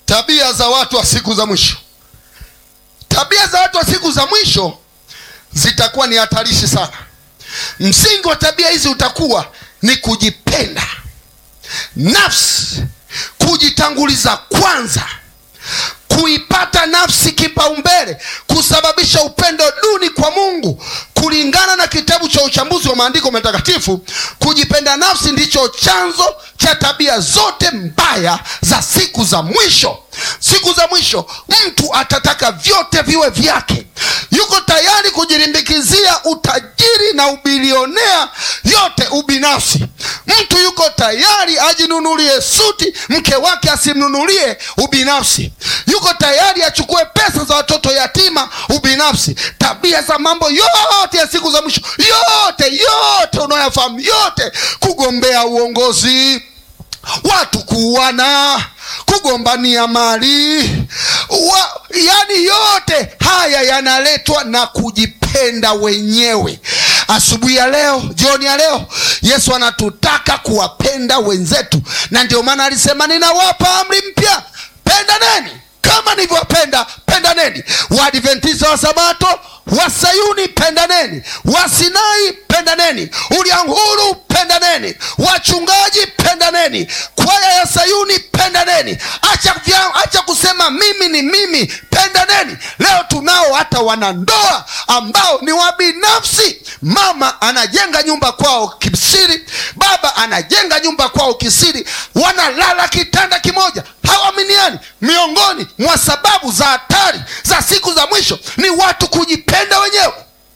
tabia za watu wa siku za mwisho tabia za watu wa siku za mwisho zitakuwa ni hatarishi sana msingi wa tabia hizi utakuwa ni kujipenda nafsi kujitanguliza kwanza kuipata nafsi kipaumbele kusababisha upendo duni kwa mungu kulingana na kitabu cha uchambuzi wa maandiko matakatifu kujipenda nafsi ndicho chanzo cha tabia zote mbaya za siku za mwisho siku za mwisho mtu atataka vyote viwe vyake yuko tayari kujirimbikizia utajiri na ubilionea yote ubinafsi mtu yuko tayari ajinunulie suti mke wake asimnunulie ubinafsi yuko tayari achukue pesa za watoto yatima ubinafsi tabia za mambo yote ya siku za mwisho yote yote unayoyafahamu yote kugombea uongozi watu kuuana kugombania mali wa, yani yote haya yanaletwa na kujipenda wenyewe asubuhi ya leo jioni ya leo yesu anatutaka kuwapenda wenzetu na ndio maana alisema ninawapa amri mpya pendaneni kama nilivyowapenda pendaneni waadventista wa sabato wa sayuni pendaneni wasinai pendaneni ulianguru pendaneni wachungaji pendaneni kwaya ya sayuni pendaneni acha, vya, acha kusema mimi ni mimi pendaneni leo tunao hata wanandoa ambao ni wabinafsi mama anajenga nyumba kwao kisiri baba anajenga nyumba kwao kisiri wanalala kitanda kimoja hawaminiani miongoni mwa sababu za hatari za siku za mwisho ni watu kujipenda wenyewe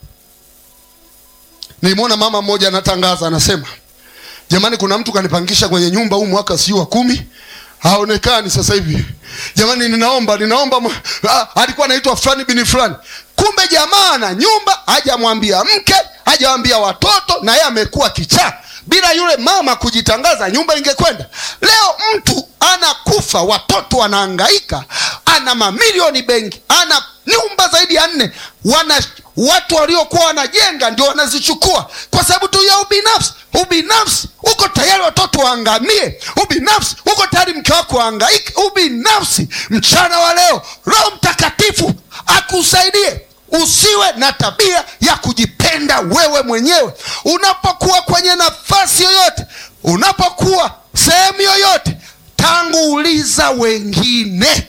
nilimwona mama mmoja anatangaza anasema jamani kuna mtu kanipangisha kwenye nyumba huu mwaka siu wa kumi haonekani sasa hivi jamani ninaomba ninaomba ah, alikuwa anaitwa fulani bini fulani kumbe jamaa na nyumba hajamwambia mke hajawambia watoto na yeye amekuwa kichaa bila yule mama kujitangaza nyumba ingekwenda leo mtu anakufa watoto wanaangaika ana mamilioni benki ana nyumba zaidi ya nne wana watu waliokuwa wanajenga ndio wanazichukua kwa sababu tu ya ubinafsi ubinafsi uko tayari watoto waangamie ubinafsi uko tayari mke wako waangaike ubinafsi mchana wa leo roho mtakatifu akusaidie usiwe na tabia ya kujipenda wewe mwenyewe unapokuwa kwenye nafasi yoyote unapokuwa sehemu yoyote tanguliza wengine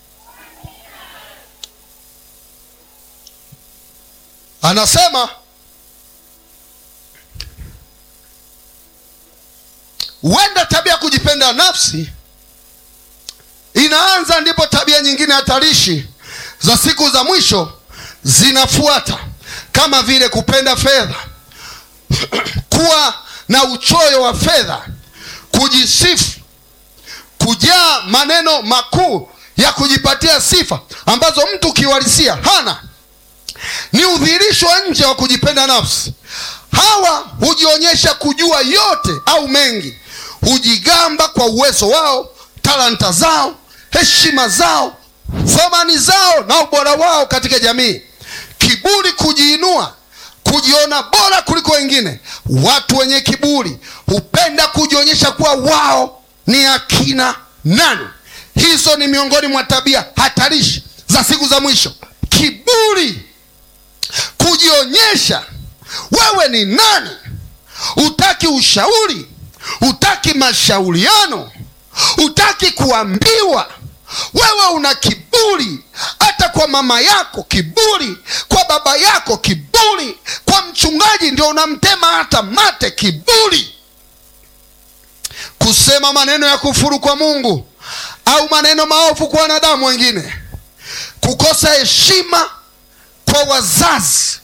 anasema huenda tabia ya kujipenda nafsi inaanza ndipo tabia nyingine hatarishi za siku za mwisho zinafuata kama vile kupenda fedha kuwa na uchoyo wa fedha kujisifu kujaa maneno makuu ya kujipatia sifa ambazo mtu kiuhalisia hana ni udhihirisho wa nje wa kujipenda nafsi hawa hujionyesha kujua yote au mengi hujigamba kwa uwezo wao talanta zao heshima zao thamani zao na ubora wao katika jamii kiburi kujiinua kujiona bora kuliko wengine watu wenye kiburi hupenda kujionyesha kuwa wao ni akina nani hizo ni miongoni mwa tabia hatarishi za siku za mwisho kiburi kujionyesha wewe ni nani hutaki ushauri hutaki mashauriano hutaki kuambiwa wewe una kiburi hata kwa mama yako kiburi kwa baba yako kiburi kwa mchungaji ndio unamtema hata mate kiburi kusema maneno ya kufuru kwa mungu au maneno maovu kwa wanadamu wengine kukosa heshima kwa wazazi